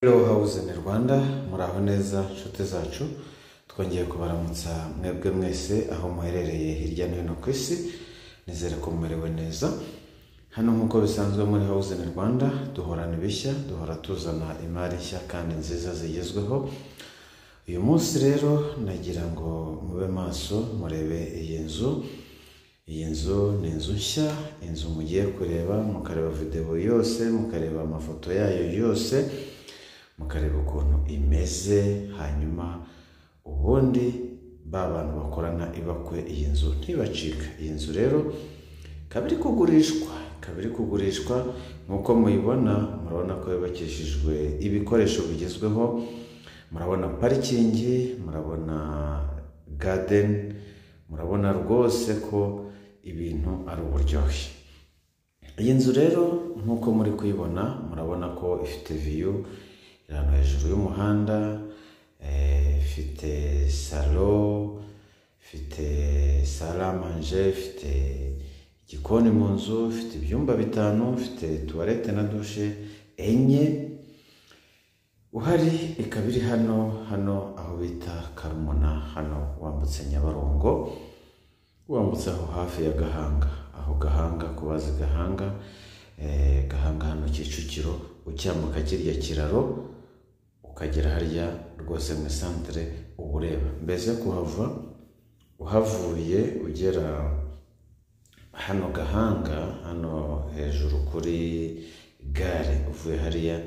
Hello house in Rwanda muraho neza nshuti zacu twongeye kubaramutsa mwebwe mwese aho muherereye hirya no hino ku isi nizere ko mumerewe neza hano nk'uko bisanzwe muri house in Rwanda duhorana ibishya duhora tuzana imari nshya kandi nziza zigezweho uyu munsi rero nagira ngo mube maso murebe iyi nzu iyi nzu ni inzu nshya inzu mugiye kureba mukareba videwo yose mukareba amafoto yayo yose mukareba ukuntu imeze hanyuma ubundi ba bantu bakorana ibakwe iyi nzu ntibacika iyi nzu rero ikaba iri kugurishwa ikaba iri kugurishwa nk'uko muyibona murabona ko yubakishijwe ibikoresho bigezweho murabona parikingi murabona gadeni murabona rwose ko ibintu ari uburyohe iyi nzu rero nk'uko muri kuyibona murabona ko ifite viyu iri ahantu hejuru y'umuhanda eh, ifite salo ifite saramanje ifite igikoni mu nzu ifite ibyumba bitanu ifite tuwarete na dushe enye uhari ikaba iri hano hano aho bita karumuna hano wambutse nyabarongo wambutse aho hafi ya gahanga aho gahanga ku bazi gahanga eh, gahanga hano kicukiro ucyambuka kirya kiraro ukagera harya rwose mu isantere uba ureba mbese yo kuhava uhavuye ugera hano gahanga hano hejuru kuri gare uvuye hariya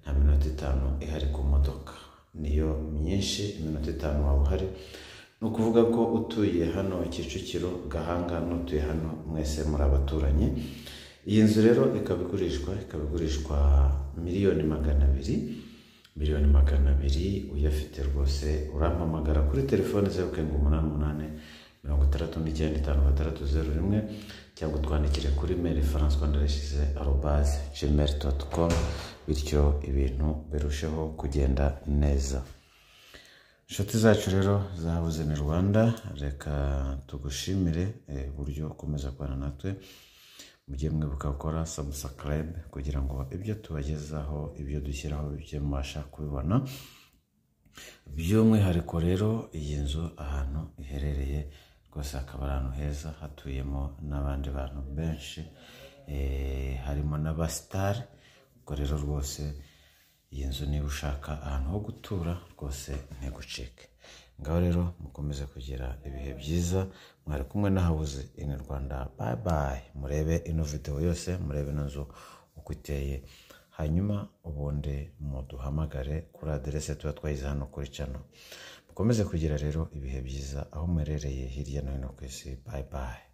nta minota itanu ihari ku modoka niyo myinshi iminota itanu waba uhari ni ukuvuga ko utuye hano kicukiro gahanga n'utuye hano mwese muri abaturanyi iyi nzu rero ikaba igurishwa ikaba igurishwa miliyoni magana abiri miliyoni magana abiri uyafite rwose urampamagara kuri telefoni zeru karindwi umunani umunani mirongo itandatu n'icyenda itanu gatandatu zeru rimwe cyangwa utwandikire kuri meri france rwandareshize arobaze jimeri doti komu bityo ibintu birusheho kugenda neza inshuti zacu rero zabuze ni rwanda reka tugushimire eh, uburyo ukomeza kubana natwe mujye mwibuka gukora sabusakarayime kugira ngo ibyo tubagezaho ibyo dushyiraho bijye mubasha kubibona by'umwihariko rero iyi nzu ahantu iherereye rwose hakaba ari ahantu heza hatuyemo n'abandi bantu benshi eh, harimo n'abasitari ubwo rero rwose iyi nzu niba ushaka ahantu ho gutura rwose ntigucike ngaho rero mukomeze kugira ibihe byiza mwari kumwe na hawuze ini rwanda bayi bayi murebe ino videwo yose murebe ino nzu uko iteye hanyuma ubundi muduhamagare kuri aderese tuba twayize hano kuri cano mukomeze kugira rero ibihe byiza aho muherereye hirya no hino ku isi bayi bayi